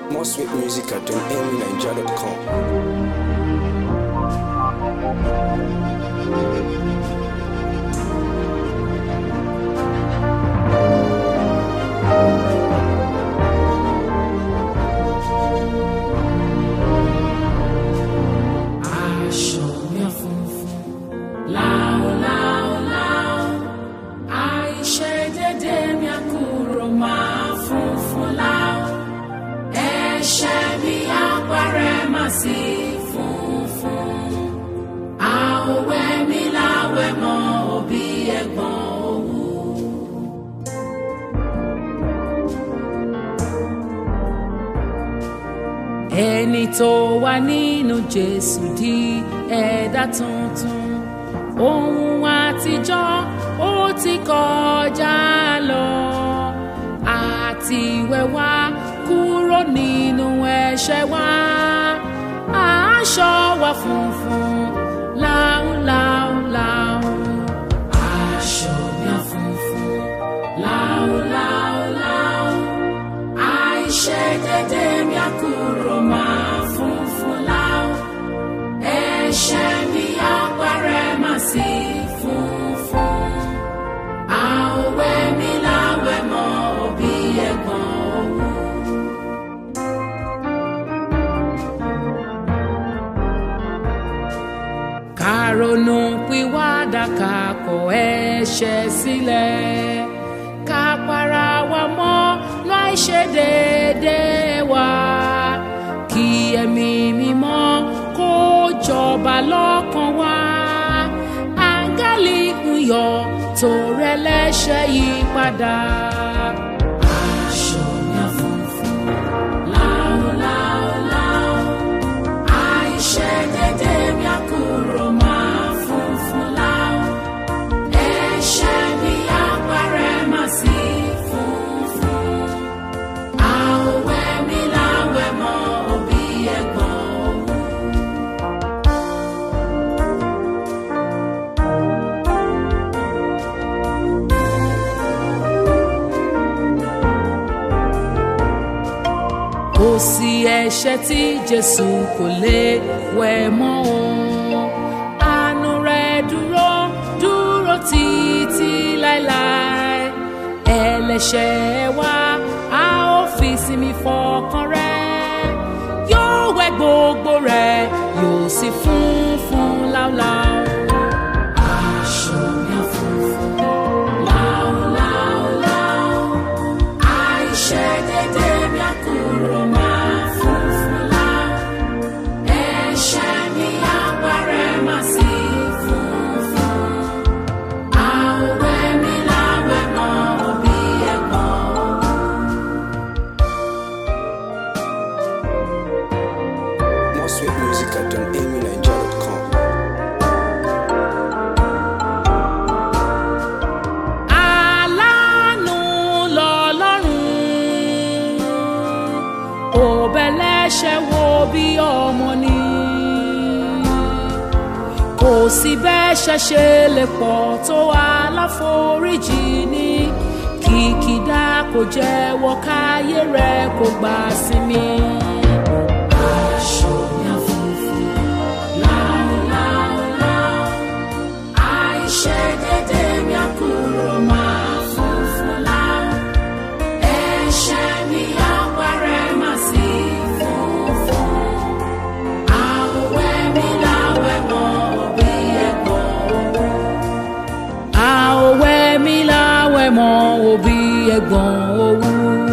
More sweet music at amynigeria.com. aṣọ mi funfun láò láò láò àìṣe dédé mi àkúrò máa funfun láò ẹ̀ṣẹ̀ mi àpárẹ̀ máa sí funfun àwẹ̀ mi láwẹ̀ mọ́ òbí ẹ̀gbọ́n òwú. ẹni tó wà nínú jésù di ẹ̀dá tuntun ohun àtijọ́ ó ti kọjá lọ àti wẹ̀wá kúrò nínú ẹ̀ṣẹ̀ wa aṣọ wa funfun láúláúláú aṣọ mi á funfun láúláúláú àìṣe dédé mi á kúrò máa funfun láò ẹ̀ṣẹ̀ mi á parẹ́ máa sí funfun àwẹ̀ mi láwẹ̀ mọ́ òbí ẹ̀gbọ́n òwú. ká ronú pìwàdà ká kọ̀ ẹ̀ṣẹ̀ sílẹ̀ ká para wa mọ́ láì ṣe déédéé wa kí ẹ̀mí mímọ́ kó jọba lọ́kàn wa áńgẹ́lì ń yọ̀ tó rẹlẹ́ṣẹ̀ yí padà. aṣọ mi á funfun láúláúláú àìṣe dédé mi á kúrò máa funfun láò ẹ̀ṣẹ̀ mi á parẹ́ máa sí funfun àwẹ̀ mi láwẹ̀ mọ́ òbí ẹ̀gbọ́n òwú. kò sí ẹ̀ṣẹ̀ tí jésù kò lè wẹ̀ mọ́ o àánú rẹ̀ dúró dúró títí láéláé ẹlẹ́ṣẹ̀ wa a ó fi sinmi fọkàn rẹ̀ yóò wẹ̀ gbogbo rẹ̀ yóò sì funfun láúláú. aṣọ mi á funfun láúláúláú àìṣe dédé mi á kúrò máa funfun láò ẹ̀ṣẹ̀ mi á parẹ́ máa sí funfun àwẹ̀ mi láwẹ̀ mọ́ òbí ẹ̀gbọ́n òwú. More sweet music at amynigeria.com. aláàánú lọ́lọ́run òbẹ̀lẹ́ṣẹ̀ wo bí ọmọ ni kò sí bẹ́ṣẹ̀ ṣe lè pọ̀ tó aláforíjì ní kìkìdá kò jẹ́wọ́ káyé rẹ̀ kò gbà sinmi. aṣọ mi á funfun láúláúláú àìṣe dédé mi á kúrò máa funfun láò ẹ̀ṣẹ̀ mi á parẹ́ máa sí funfun àwẹ̀ mi láwẹ̀ mọ́ òbí ẹ̀gbọ́n òwú. àwẹ̀ mi láwẹ̀ mọ́ òbí ẹ̀gbọ́n òwú.